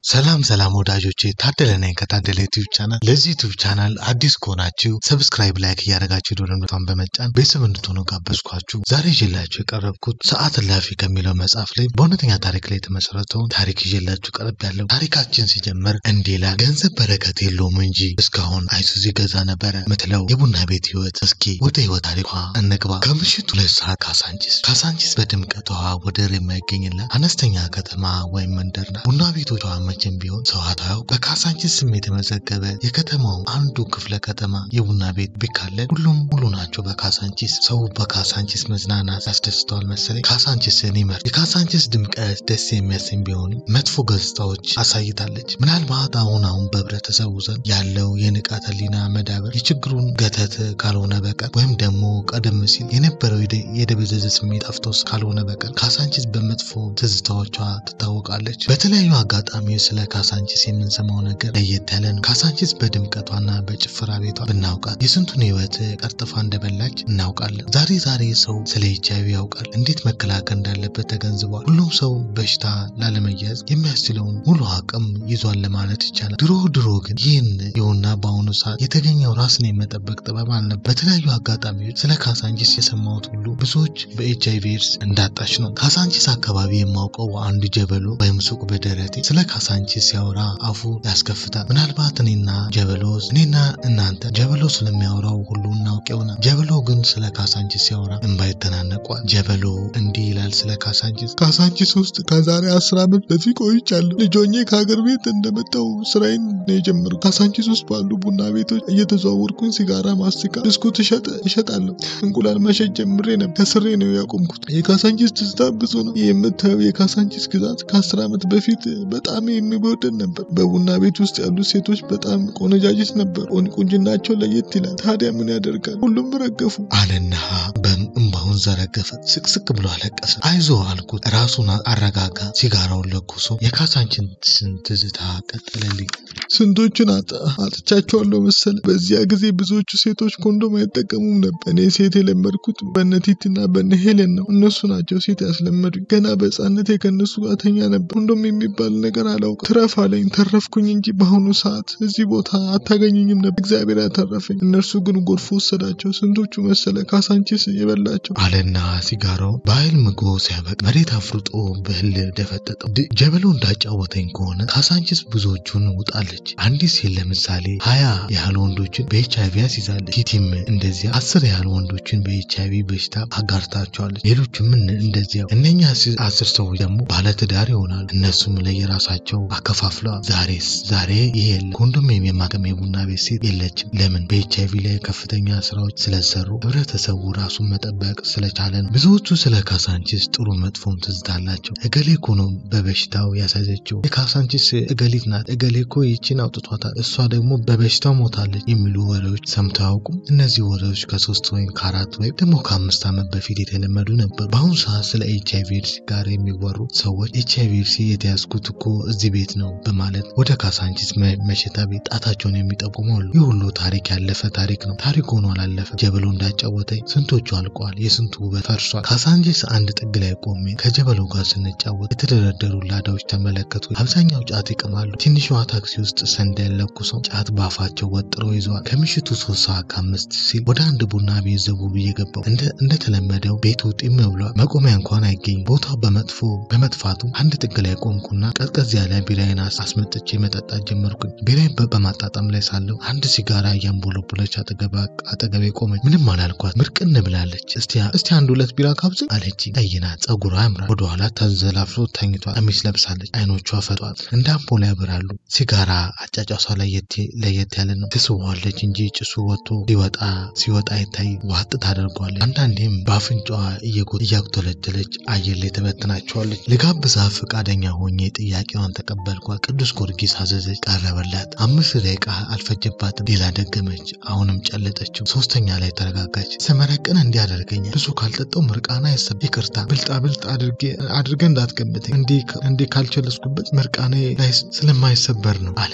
ሰላም ሰላም ወዳጆቼ ታደለ ነኝ ከታደለ ዩቲዩብ ቻናል። ለዚህ ዩቲዩብ ቻናል አዲስ ከሆናችሁ ሰብስክራይብ፣ ላይክ እያደረጋችሁ ደወል ምልክቱን በመጫን ቤተሰብ እንድትሆኑ ጋበዝኳችሁ። ዛሬ ይዤላችሁ የቀረብኩት ሰዓት እላፊ ከሚለው መጽሐፍ ላይ በእውነተኛ ታሪክ ላይ የተመሰረተውን ታሪክ ይዤላችሁ ቀረብ ያለው ታሪካችን ሲጀምር እንዲህ ይላል። ገንዘብ በረከት የለውም እንጂ እስካሁን አይሱዚ ገዛ ነበረ ምትለው የቡና ቤት ህይወት። እስኪ ወደ ህይወት ታሪኳ እንግባ። ከምሽቱ ሁለት ሰዓት ካሳንቺስ ካሳንቺስ በድምቀቷ ወደር የማይገኝላት አነስተኛ ከተማ ወይም መንደር ናት። ቡና ቤቶቿ መቼም ቢሆን ሰው አታውቅ። በካሳንቺስ ስም የተመዘገበ የከተማው አንዱ ክፍለ ከተማ የቡና ቤት ቢካለል ሁሉም ሙሉ ናቸው። በካሳንቺስ ሰው በካሳንቺስ መዝናናት ያስደስተዋል መሰለኝ። ካሳንቺስን ይመርጥ። የካሳንቺስ ድምቀት ደስ የሚያሰኝ ቢሆንም መጥፎ ገጽታዎች አሳይታለች። ምናልባት አሁን አሁን በህብረተሰቡ ዘንድ ያለው የንቃተ ህሊና መዳበር የችግሩን ገተት ካልሆነ በቀር ወይም ደግሞ ቀደም ሲል የነበረው የደ- የደበዘዘ ስሜት ጠፍቶስ ካልሆነ በቀር ካሳንቺስ በመጥፎ ትዝታዎቿ ትታወቃለች። በተለያዩ አጋጣሚዎች ስለ ካሳንቺስ የምንሰማው ነገር ለየት ያለ ነው። ካሳንቺስ በድምቀቷና በጭፈራ ቤቷ ብናውቃት የስንቱን ህይወት ቀርጥፋ እንደበላች እናውቃለን። ዛሬ ዛሬ ሰው ስለ ኤች አይቪ ያውቃል፣ እንዴት መከላከል እንዳለበት ተገንዝቧል። ሁሉም ሰው በሽታ ላለመያዝ የሚያስችለውን ሙሉ አቅም ይዟል ለማለት ይቻላል። ድሮ ድሮ ግን ይህን ይሁንና በአሁኑ ሰዓት የተገኘው ራስን የመጠበቅ ጥበብ አልነበር። በተለያዩ አጋጣሚዎች ስለ ካሳንቺስ የሰማሁት ሁሉ ብዙዎች በኤች አይቪ ኤድስ እንዳጣች ነው። ካሳንቺስ አካባቢ የማውቀው አንድ ጀበሎ ወይም ሱቅ በደረቴ ስለ ካሳንቺስ ሲያወራ አፉ ያስከፍታል። ምናልባት እኔና ጀበሎስ እኔና እናንተ ጀበሎ ስለሚያወራው ሁሉ እናውቅ ይሆናል። ጀበሎ ግን ስለ ካሳንቺስ ሲያወራ እንባ ይተናነቋል። ጀበሎ እንዲህ ይላል ስለ ካሳንቺስ። ካሳንቺስ ውስጥ ከዛሬ አስር ዓመት በፊት ቆይቻለሁ። ልጆኜ ከሀገር ቤት እንደመጣው ስራዬን ነው የጀመርኩት። ካሳንቺስ ውስጥ ባሉ ቡና ቤቶች እየተዘዋወርኩኝ ሲጋራ፣ ማስቲካ፣ ብስኩት እሸጥ እሸጣለሁ። እንቁላል መሸጥ ጀምሬ ነበር። ከስሬ ነው ያቆምኩት። የካሳንቺስ ትዝታ ብዙ ነው። የምታየው የካሳንቺስ ግዛት ከአስር ዓመት በፊት በጣም የሚወደድ ነበር። በቡና ቤት ውስጥ ያሉት ሴቶች በጣም ቆነጃጅት ነበር። ቁንጅናቸው ለየት ይላል። ታዲያ ምን ያደርጋል? ሁሉም ረገፉ አለና በእንባውን ዘረገፈ። ስቅስቅ ብሎ አለቀሰ። አይዞ አልኩት። ራሱን አረጋጋ። ሲጋራውን ለኩሶ የካሳንቺስን ትዝታ ቀጠለልኝ። ስንቶቹን አጣ- አጥቻቸዋለሁ መሰለ። በዚያ ጊዜ ብዙዎቹ ሴቶች ኮንዶም አይጠቀሙም ነበር። እኔ ሴት የለመድኩት በነ ቲትና በነ ሄሌን ነው። እነሱ ናቸው ሴት ያስለመዱኝ። ገና በሕፃንነቴ ከእነሱ ጋር ተኛ ነበር። ኮንዶም የሚባል ነገር አላውቅም። ትረፍ አለኝ። ተረፍኩኝ እንጂ በአሁኑ ሰዓት እዚህ ቦታ አታገኙኝም ነበር። እግዚአብሔር ያተረፈኝ። እነርሱ ግን ጎርፎ ወሰዳቸው። ስንቶቹ መሰለ ካሳንቺስ የበላቸው አለና ሲጋራው በኃይል ምግቦ ሲያበቅ መሬት አፍርጦ በህል ደፈጠጠው። ድ- ጀበሎ እንዳጫወተኝ ከሆነ ካሳንቺስ ብዙዎቹን ውጣለች። አንዲት ሴት ለምሳሌ ሀያ ያህል ወንዶችን በኤች አይቪ ያስይዛለች። ቲቲም እንደዚያ አስር ያህል ወንዶችን በኤች አይቪ በሽታ አጋርታቸዋለች። ሌሎችም እን- እንደዚያው። እነኛ አስ- አስር ሰዎች ደግሞ ባለትዳር ይሆናሉ። እነሱም ለየራሳቸው አከፋፍለዋል። ዛሬስ ዛሬ ይሄ የለም። ኮንዶሚኒየም የማከም የቡና ቤት ሴት የለችም። ለምን? በኤች አይቪ ላይ ከፍተኛ ስራዎች ስለሰሩ ህብረተሰቡ ራሱን መጠበቅ ስለቻለ ነው። ብዙዎቹ ስለ ካሳንቺስ ጥሩ መጥፎም ትዝታ አላቸው። እገሌ እኮ ነው በበሽታው ያሳዘችው፣ የካሳንቺስ እገሊት ናት፣ እገሌ እኮ ይቺን አውጥቷታል፣ እሷ ደግሞ በበሽታው ሞታለች የሚሉ ወሬዎች ሰምተው አያውቁም? እነዚህ ወሬዎች ከሶስት ወይም ከአራት ወይም ደግሞ ከአምስት ዓመት በፊት የተለመዱ ነበሩ። በአሁኑ ሰዓት ስለ ኤች አይቪ ኤድስ ጋር የሚወሩ ሰዎች ኤች አይቪ ኤድስ የተያዝኩት እኮ እዚህ ቤት ነው በማለት ወደ ካሳንቺስ መ- መሸታ ቤት ጣታቸውን የሚጠቁሙ አሉ። ይህ ሁሉ ታሪክ ያለፈ ታሪክ ነው። ታሪክ ሆኖ አላለፈ። ጀበሎ እንዳጫወተኝ ስንቶቹ አልቀዋል። የስንቱ ውበት ፈርሷል። ካሳንቺስ አንድ ጥግ ላይ ቆሜ ከጀበሎ ጋር ስንጫወት የተደረደሩ ላዳዎች ተመለከቱ። አብዛኛው ጫት ይቅማሉ። ትንሿ ታክሲ ውስጥ ሰንደል ለኩሰው ጫት ባፋቸው ወጥረው ይዘዋል። ከምሽቱ ሶስት ሰዓት ከአምስት ሲል ወደ አንድ ቡና ቤት ዘቡ ብዬ ገባው። እንደ እንደተለመደው ቤቱ ጢም ብሏል። መቆሚያ እንኳን አይገኝም። ቦታው በመጥፎ በመጥፋቱ አንድ ጥግ ላይ ቆምኩና ቀዝቀዝ ያለ ቢራዬን አስ- አስመጥቼ መጠጣት ጀመርኩኝ። ቢራዬን በ- በማጣጣም ላይ ሳለሁ አንድ ሲጋራ እያንቦለቦለች አጠገባ- አጠገቤ ቆመች። ምንም አላልኳት። ምርቅን ብላለች። እስቲ እስቲ አንድ ሁለት ቢራ ካብዝ አለች። ቀይ ናት፣ ጸጉሯ ያምራል። ወደኋላ ተንዘላፍሎ ተኝቷል። ቀሚስ ለብሳለች። አይኖቿ ፈጧል፣ እንደ አምፖል ያበራሉ። ሲጋራ አጫጫሷ ለየት ለየት ያለ ነው። ትስበዋለች እንጂ ጭሱ ወጥቶ ሲወጣ ሲወጣ አይታይ ዋጥ ታደርጓለች። አንዳንዴም በአፍንጫዋ እየጎ- እያጉተለተለች አየር ላይ ተበትናቸዋለች። ልጋብዛ ፈቃደኛ ሆኜ ጥያቄዋን ተቀበልኳት። ቅዱስ ጊዮርጊስ አዘዘች፣ ቀረበላት። አምስት ደቂቃ አልፈጀባትም። ሌላ ደገመች። አሁንም ጨለጠችው። ሶስተኛ ላይ ተረጋጋች። ስመረቅን እንዲያደርገኛል ብዙ ካልጠጣው ምርቃና አይሰብ ይቅርታ ብልጣ ብልጥ አድርጌ እንዳትገምተኝ እንዲህ ካልቸለስኩበት ምርቃኔ ላይ ስለማይሰበር ነው አለ።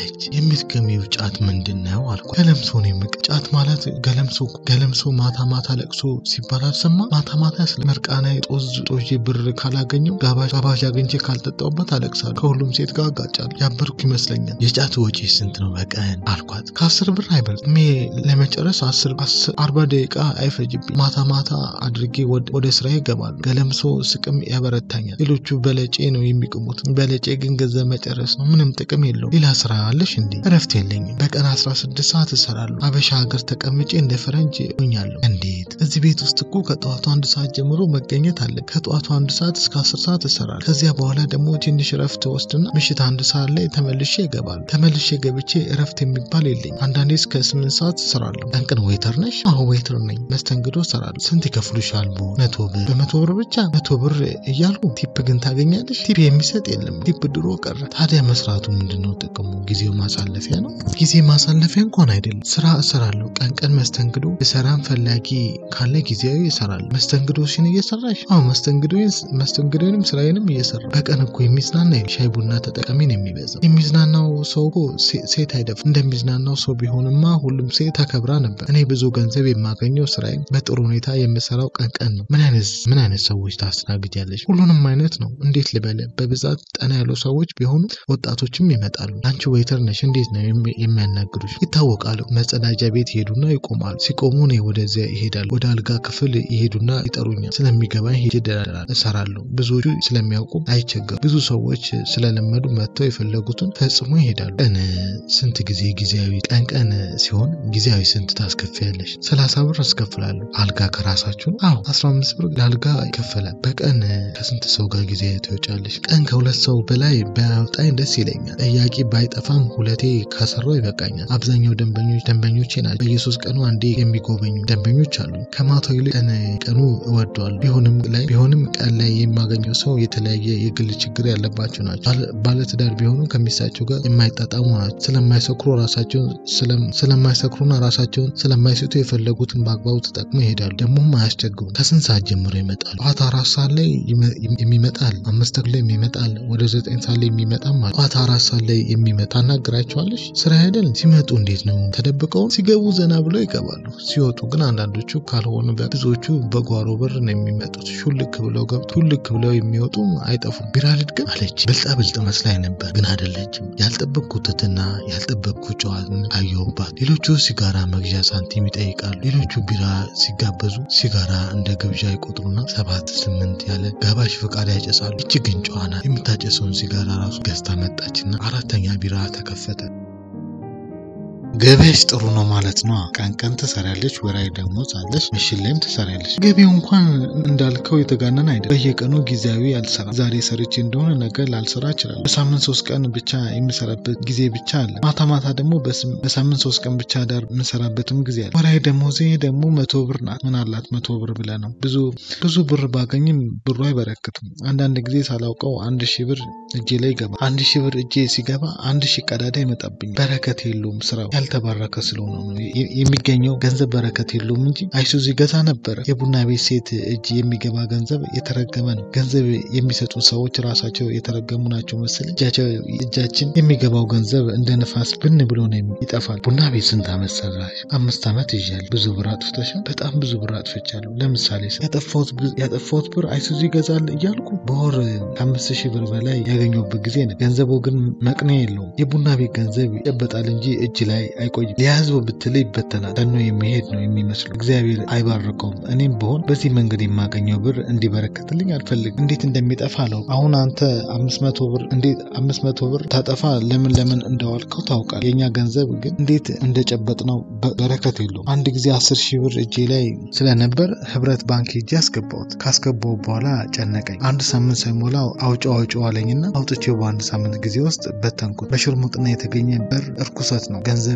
አለች። የምትገሚው ጫት ምንድን ነው አልኳት። ገለምሶ ነው የምቅ ጫት ማለት ገለምሶ ገለምሶ ማታ ማታ ለቅሶ ሲባል አልሰማ ማታ ማታ ስለ መርቃና ጦዝ ጦዤ ብር ካላገኘው ጋባዥ ጋባዥ አግኝቼ ካልጠጣውበት አለቅሳለሁ። ከሁሉም ሴት ጋር አጋጫለሁ። ያበርኩ ይመስለኛል። የጫት ወጪ ስንት ነው በቀን አልኳት። ከአስር ብር አይበልጥ ሜ ለመጨረስ አስር አርባ ደቂቃ አይፈጅብኝ። ማታ ማታ አድርጌ ወደ ስራ ይገባሉ። ገለምሶ ስቅም ያበረታኛል። ሌሎቹ በለጬ ነው የሚቅሙት። በለጬ ግን ገንዘብ መጨረስ ነው። ምንም ጥቅም የለውም። ሌላ ስራ አለሽ እንዴ? እረፍት የለኝም። በቀን 16 ሰዓት እሰራለሁ። አበሻ ሀገር ተቀምጬ እንደ ፈረንጅ ሆኛለሁ። እንዴት? እዚህ ቤት ውስጥ እኮ ከጠዋቱ አንድ ሰዓት ጀምሮ መገኘት አለ። ከጠዋቱ አንድ ሰዓት እስከ 10 ሰዓት እሰራለሁ። ከዚያ በኋላ ደግሞ ትንሽ እረፍት ወስድና ምሽት አንድ ሰዓት ላይ ተመልሼ ይገባሉ። ተመልሼ ገብቼ እረፍት የሚባል የለኝ። አንዳንዴ እስከ 8 ሰዓት እሰራለሁ። ቀን ቀን ዌይተር ነሽ? አዎ ዌይተር ነኝ። መስተንግዶ እሰራለሁ። ስንት ይከፍሉሻል? ቦ መቶ ብር። በመቶ ብር ብቻ መቶ ብር እያልኩ ቲፕ ግን ታገኛለሽ? ቲፕ የሚሰጥ የለም። ቲፕ ድሮ ቀረ። ታዲያ መስራቱ ምንድነው ጥቅሙ? ጊዜው ማሳለፊያ ነው? ጊዜ ማሳለፊያ እንኳን አይደለም። ስራ እሰራለሁ። ቀን ቀን መስተንግዶ የሰራን ፈላጊ ካለ ጊዜያዊ እሰራለሁ። መስተንግዶሽን እየሰራሽ? አዎ መስተንግዶንም ስራዬንም እየሰራ በቀን እኮ የሚዝናና ሻይ ቡና ተጠቃሚ ነው የሚበዛው። የሚዝናናው ሰው እኮ ሴት አይደፍም። እንደሚዝናናው ሰው ቢሆንማ ሁሉም ሴት ተከብራ ነበር። እኔ ብዙ ገንዘብ የማገኘው ስራዬ በጥሩ ሁኔታ የምሰራው ቀን ቀን ነው። ምን አይነት ምን አይነት ሰዎች ታስተናግጃለሽ? ሁሉንም አይነት ነው። እንዴት ልበለ በብዛት ጠና ያሉ ሰዎች ቢሆኑ ወጣቶችም ይመጣሉ። አንቺ ዌይተር ነሽ፣ እንዴት ነው የሚያናግሩሽ? ይታወቃሉ። መጸዳጃ ቤት ይሄዱና ይቆማሉ። ሲቆሙ እኔ ወደዚያ ይሄዳሉ። ወደ አልጋ ክፍል ይሄዱና ይጠሩኛል። ስለሚገባኝ ሄጄ እሰራለሁ። ብዙዎቹ ስለሚያውቁ አይቸገሩ። ብዙ ሰዎች ስለለመዱ መጥተው የፈለጉትን ፈጽሞ ይሄዳሉ። ቀን ስንት ጊዜ ጊዜያዊ ቀን ቀን ሲሆን ጊዜያዊ ስንት ታስከፍያለሽ? ሰላሳ ብር አስከፍላለሁ። አልጋ ከራሳችሁ? አዎ አስራ አምስት ብር ለአልጋ ይከፈላል። በቀን ከስንት ሰው ጋር ጊዜ ትወጫለሽ? ቀን ከሁለት ሰው በላይ ባያወጣኝ ደስ ይለኛል። ጠያቂ ባይጠፋም ሁለቴ ካሰራው ይበቃኛል። አብዛኛው ደንበኞች ደንበኞቼ ናቸው። በየሶስት ቀኑ አንዴ የሚጎበኙ ደንበኞች አሉ። ከማታው ይልቅ ቀን ቀኑ እወደዋለሁ። ቢሆንም ላይ ቢሆንም ቀን ላይ የማገኘው ሰው የተለያየ የግል ችግር ያለባቸው ናቸው። ባለትዳር ቢሆኑ ከሚስታቸው ጋር የማይጣጣሙ ናቸው። ስለማይሰክሩ ራሳቸውን ስለማይሰክሩና ራሳቸውን ስለማይስቱ የፈለጉትን በአግባቡ ተጠቅሞ ይሄዳሉ። ደግሞም አያስቸግሩም። ከስንት ሰዓት ጀምሮ ይመጣሉ? ጠዋት አራት ሰዓት ላይ የሚመጣል፣ አምስት ላይ የሚመጣል፣ ወደ ዘጠኝ ሰዓት ላይ የሚመጣም አለ። ጠዋት አራት ሰዓት ላይ የሚመጣ ታናግራቸዋለሽ። ስራ አይደል? ሲመጡ እንዴት ነው ተደብቀው ሲገቡ ዘና ብለው ይገባሉ። ሲወጡ ግን አንዳንዶቹ ካልሆኑ ብዙዎቹ በጓሮ በር ነው የሚመጡት። ሹልክ ብለው ገብቶ ሹልክ ብለው የሚወጡ አይጠፉም። ቢራ ልድገም አለች። ብልጣ ብልጥ መስላኝ ነበር፣ ግን አይደለችም። ያልጠበቅኩት ትትና ያልጠበቅኩት ጨዋታ አየሁባት። ሌሎቹ ሲጋራ መግዣ ሳንቲም ይጠይቃሉ። ሌሎቹ ቢራ ሲጋበዙ ሲጋራ እንደ ግብዣ ይቆጥሩና ሰባት ስምንት ያለ ጋባዥ ፈቃድ ያጨሳሉ። እጅ ግን ጨዋ ናት። የምታጨሰውን ሲጋራ ራሱ ገዝታ መጣችና አራተኛ ቢራ ተከፈተ። ገበያሽ ጥሩ ነው ማለት ነው። ቀን ቀን ትሰሪያለሽ፣ ወራዊ ደሞዝ አለሽ፣ ምሽት ላይም ትሰሪያለሽ። ገቢው እንኳን እንዳልከው የተጋነን አይደለም። በየቀኑ ጊዜያዊ አልሰራም። ዛሬ ሰርቼ እንደሆነ ነገ ላልሰራ እችላለሁ። በሳምንት ሶስት ቀን ብቻ የምሰራበት ጊዜ ብቻ አለ። ማታ ማታ ደግሞ በሳምንት ሶስት ቀን ብቻ ዳር የምሰራበትም ጊዜ አለ። ወራዊ ደሞዜ ደግሞ መቶ ብር ናት። ምን አላት መቶ ብር ብለህ ነው። ብዙ ብዙ ብር ባገኝም ብሩ አይበረክትም። አንዳንድ ጊዜ ሳላውቀው አንድ ሺህ ብር እጄ ላይ ይገባል። አንድ ሺህ ብር እጄ ሲገባ አንድ ሺህ ቀዳዳ ይመጣብኛል። በረከት የለውም ስራው ያልተባረከ ስለሆነ ነው የሚገኘው ገንዘብ በረከት የለውም እንጂ አይሱዚ ገዛ ነበረ። የቡና ቤት ሴት እጅ የሚገባ ገንዘብ የተረገመ ነው። ገንዘብ የሚሰጡ ሰዎች ራሳቸው የተረገሙ ናቸው መሰል። እጃችን የሚገባው ገንዘብ እንደ ነፋስ ብን ብሎ ነው ይጠፋል። ቡና ቤት ስንት ዓመት ሰራሽ? አምስት ዓመት ይዣል። ብዙ ብር አጥፍተሻል? በጣም ብዙ ብር አጥፍቻለሁ። ለምሳሌ ያጠፋሁት ብር አይሱዚ ይገዛል እያልኩ በወር ከአምስት ሺህ ብር በላይ ያገኘሁበት ጊዜ ነው። ገንዘቡ ግን መቅኔ የለውም። የቡና ቤት ገንዘብ ይጨበጣል እንጂ እጅ ላይ አይቆይም። ሊያዝብ ብትል ይበተናል። ተኖ የሚሄድ ነው የሚመስሉ። እግዚአብሔር አይባርከውም። እኔም በሆን በዚህ መንገድ የማገኘው ብር እንዲበረከትልኝ አልፈልግም። እንዴት እንደሚጠፋ አለው። አሁን አንተ አምስት መቶ ብር እንዴት አምስት መቶ ብር ታጠፋ ለምን ለምን እንደዋልከው ታውቃል። የእኛ ገንዘብ ግን እንዴት እንደጨበጥ ነው በረከት የለውም። አንድ ጊዜ አስር ሺህ ብር እጄ ላይ ስለነበር ህብረት ባንክ ሄጄ አስገባሁት። ካስገባው በኋላ ጨነቀኝ። አንድ ሳምንት ሳይሞላው አውጪው አውጪው አለኝና አውጥቼው በአንድ ሳምንት ጊዜ ውስጥ በተንኩት። በሽርሙጥና የተገኘ ብር እርኩሰት ነው። ገንዘብ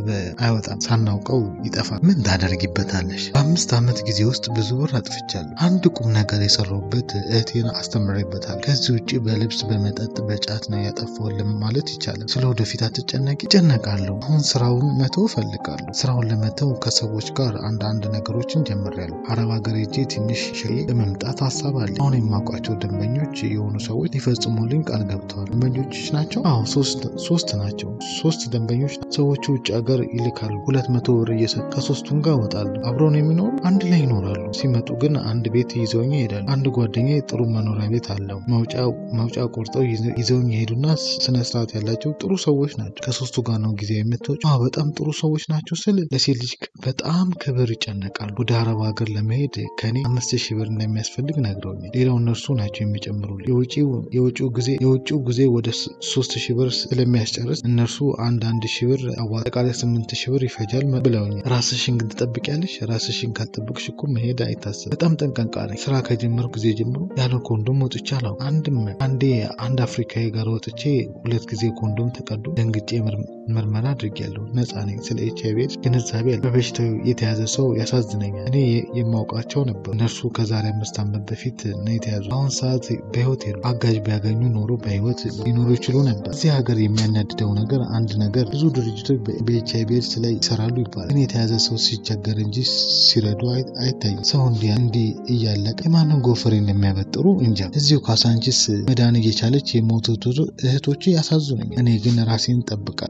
ካሰበ አይወጣም፣ ሳናውቀው ይጠፋል። ምን ታደርጊበታለሽ? በአምስት ዓመት ጊዜ ውስጥ ብዙ ብር አጥፍቻለሁ። አንድ ቁም ነገር የሰራሁበት እህቴን አስተምሬበታል። ከዚህ ውጭ በልብስ በመጠጥ በጫት ነው ያጠፋሁልም ማለት ይቻላል። ስለ ወደፊት አትጨነቂ? እጨነቃለሁ። አሁን ስራውን መተው እፈልጋለሁ። ስራውን ለመተው ከሰዎች ጋር አንዳንድ ነገሮችን ጀምሬያለሁ። አረብ ሀገር ሄጄ ትንሽ ሸዬ ለመምጣት ሀሳብ አለ። አሁን የማውቃቸው ደንበኞች የሆኑ ሰዎች ሊፈጽሙልኝ ቃል ገብተዋል። ደንበኞችሽ ናቸው? አዎ ሶስት ናቸው። ሶስት ደንበኞች ሰዎቹ ውጭ ሀገር ይልካሉ። ሁለት መቶ ብር እየሰጡ ከሶስቱም ጋር እወጣሉ። አብረውን የሚኖሩ አንድ ላይ ይኖራሉ። ሲመጡ ግን አንድ ቤት ይዘውኝ ይሄዳሉ። አንድ ጓደኛ ጥሩ መኖሪያ ቤት አለው። ማውጫ ቆርጠው ይዘውኝ ይሄዱና ስነ ስርዓት ያላቸው ጥሩ ሰዎች ናቸው። ከሶስቱ ጋር ነው ጊዜ የምትወጪ? አዎ በጣም ጥሩ ሰዎች ናቸው ስል ለሴት ልጅ በጣም ክብር ይጨነቃሉ። ወደ አረብ ሀገር ለመሄድ ከኔ አምስት ሺህ ብር እንደሚያስፈልግ ነግረውኛል። ሌላው እነርሱ ናቸው የሚጨምሩልኝ። የውጭው ጊዜ የውጭው ጊዜ ወደ ሶስት ሺህ ብር ስለሚያስጨርስ እነርሱ አንድ አንድ ሺህ ብር አጠቃላይ ስምንት ሺህ ብር ይፈጃል ብለውኛል። ራስሽን ግን ትጠብቂያለሽ? ራስሽን ካልጠብቅሽ እኮ መሄድ አይታሰብም። በጣም ጠንቀቃ ነኝ። ስራ ከጀመርኩ ጊዜ ጀምሮ ያለ ኮንዶም ወጥቼ አላውቅም። አንድም አንዴ አንድ አፍሪካዊ ጋር ወጥቼ ሁለት ጊዜ ኮንዶም ተቀዶ ደንግጬ ምርመራ አድርጌያለሁ። ነፃ ነኝ። ስለ ኤች አይቪ ኤድስ ግንዛቤ አለ። በበሽታው የተያዘ ሰው ያሳዝነኛል። እኔ የማውቃቸው ነበር። እነርሱ ከዛሬ አምስት ዓመት በፊት ነው የተያዙ። አሁን ሰዓት በህይወት የሉ። አጋዥ ቢያገኙ ኖሮ በህይወት ሊኖሩ ይችሉ ነበር። እዚህ ሀገር የሚያናድደው ነገር አንድ ነገር ብዙ ድርጅቶች በኤች አይቪ ኤድስ ላይ ይሰራሉ ይባላል። ግን የተያዘ ሰው ሲቸገር እንጂ ሲረዱ አይታይም። ሰው እንዲህ እያለቀ የማንን ጎፈሬ እንደሚያበጥሩ እንጃ። እዚሁ ካሳንቺስ መዳን እየቻለች የሞቱት እህቶች ያሳዝኑኛል። እኔ ግን ራሴን ጠብቃል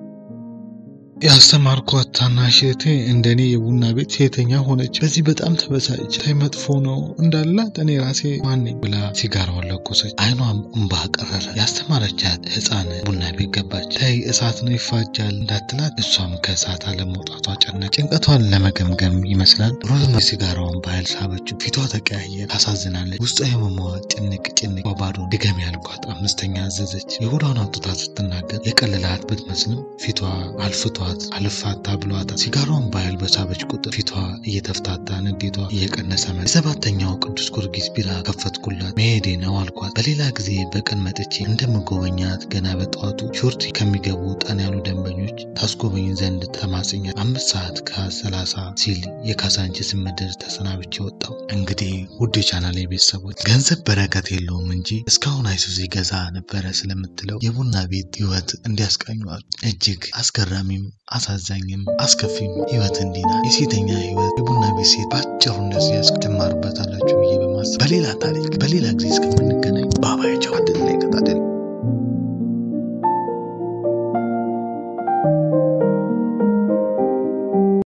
ያስተማርኳት ታናሽ እህቴ እንደኔ የቡና ቤት ሴተኛ ሆነች። በዚህ በጣም ተበሳጭ። ታይ መጥፎ ነው እንዳላት እኔ ራሴ ማነኝ ብላ ሲጋራዋን ለኮሰች። አይኗም እንባ ቀረረ። ያስተማረቻት ህፃን ቡና ቤት ገባች። ታይ እሳት ነው ይፋጃል እንዳትላት እሷም ከእሳት አለመውጣቷ ጨነቅ። ጭንቀቷን ለመገምገም ይመስላል ሮዝመሪ ሲጋራዋን በኃይል ሳበችው። ፊቷ ተቀያየር። ታሳዝናለች። ውስጧ የመሟዋ ጭንቅ ጭንቅ ባባዶ ድገም ያልኳት አምስተኛ አዘዘች። የሆዷን አውጥታ ስትናገር የቀለላት ብትመስልም ፊቷ አልፍቷ አልፋታ ብሏታል። ሲጋራውን በኃይል በሳበች ቁጥር ፊቷ እየተፍታታ ንዴቷ እየቀነሰ መ የሰባተኛው ቅዱስ ጊዮርጊስ ቢራ ከፈትኩላት። መሄዴ ነው አልኳት። በሌላ ጊዜ በቀን መጥቼ እንደምጎበኛት ገና በጠዋቱ ሾርት ከሚገቡ ጠን ያሉ ደንበኞች ታስጎበኝ ዘንድ ተማጽኛል። አምስት ሰዓት ከሰላሳ ሲል የካሳንቺስ ምድር ተሰናብቼ ወጣው። እንግዲህ ውድ የቻናሌ ቤተሰቦች ገንዘብ በረከት የለውም እንጂ እስካሁን አይሱዚ ገዛ ነበረ ስለምትለው የቡና ቤት ህይወት እንዲያስቃኟል እጅግ አስገራሚም አሳዛኝም አስከፊም ህይወት እንዲና የሴተኛ ህይወት የቡና ቤት ሴት በአጭሩ እንደዚህ ያስ ትማሩበታላችሁ ብዬ በማሰብ በሌላ ታሪክ በሌላ ጊዜ እስከምንገናኝ ባባያቸው አንድ ላይ ቀጣደል